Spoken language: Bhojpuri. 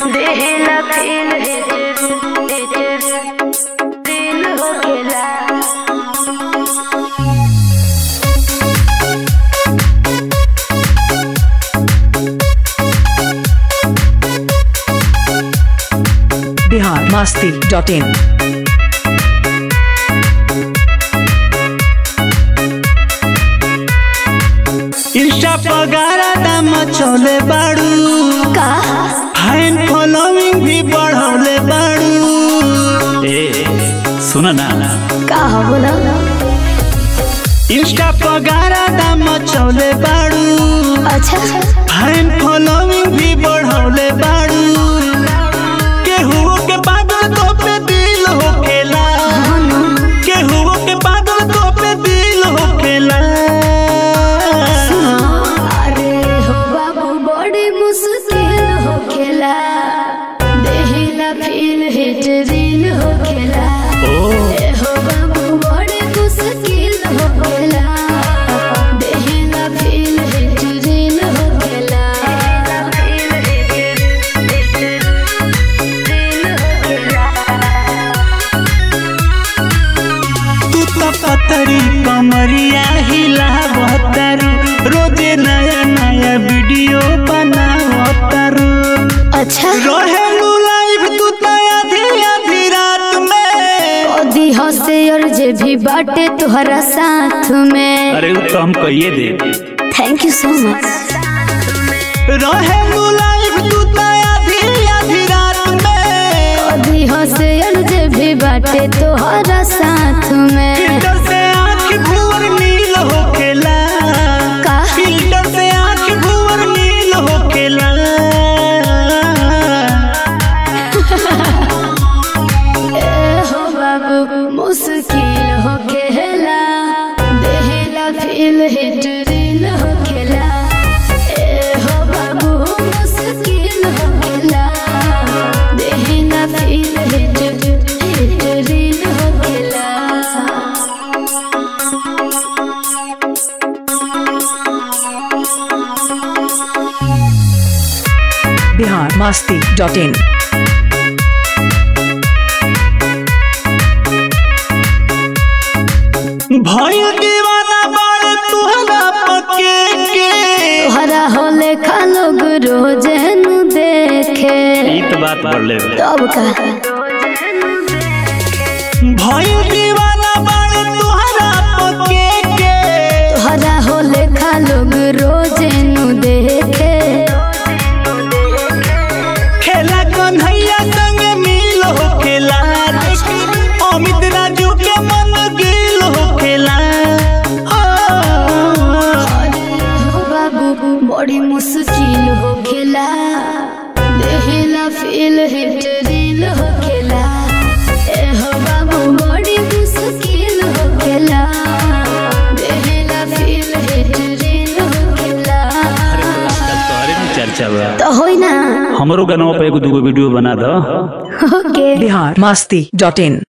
देहला फील दिल हो गेला बिहार मास्ती डॉट इन इंस्टा पगारा दाम चले बाड़ू का फैन फॉलोइंग भी बढ़ौले बाड़ू ए सुन ना का हो बोला इंस्टा पगारा दाम चले बाड़ू अच्छा फैन फॉलोइंग भी बढ़ौले बाड़ू केहू के बादल तो पे दिल होखेला केहू के बादल तो पे दिल होखेला अरे हो बाबू बड़ी मुश्किल हो खेला देहला फील हिट दिल हो खेला ए हो बाबू बड़ी मुश्किल हो खेला देहला फील हिट दिल हो खेला तू तो पतरी कमरिया हिला बहतारू रोजे नया नया वीडियो बनावतारू अच्छा रहेलू लाइव तू तो आधी आधी रात में ओदी हंसे और जे भी बाटे तुहरा साथ में अरे तो हम कहिए दे थैंक यू सो मच रहेलू लाइव तू तो आधी आधी रात में ओदी हंसे और जे भी बाटे तुहरा साथ में फिल्टर से आँख भूर नील होखेला का? फिल्टर से आँख भूर नील होखेला ए हो बाबू मुश्किल हो खेला देहला फील हिट दिल हो खेला ए हो बाबू मुश्किल हो खेला देहला फील हिट हिट दिल हो खेला बिहार मास्ती डॉट इन भइल दीवाना बाड़े तुहरा पके के तोहरा होले खा लोग रोजन देखे ई तो बात बढ़ले तब का भइल दीवाना बाड़े तुहरा पके के तोहरा होले खा लोग रोजन देखे खेला कन्हैया संग मिल होखेला अमित राजू के मन गिल होखेला हो बाबू बड़ी मुश्किल हो खेला देहला फील हिट दिल हो खेला ए हो बाबू बड़ी मुश्किल हो खेला देहला फील हिट दिल हो खेला चर्चा बा तो होई ना हमरो गनवा पे एगो दूगो वीडियो बना दो ओके बिहार मास्ती डॉट इन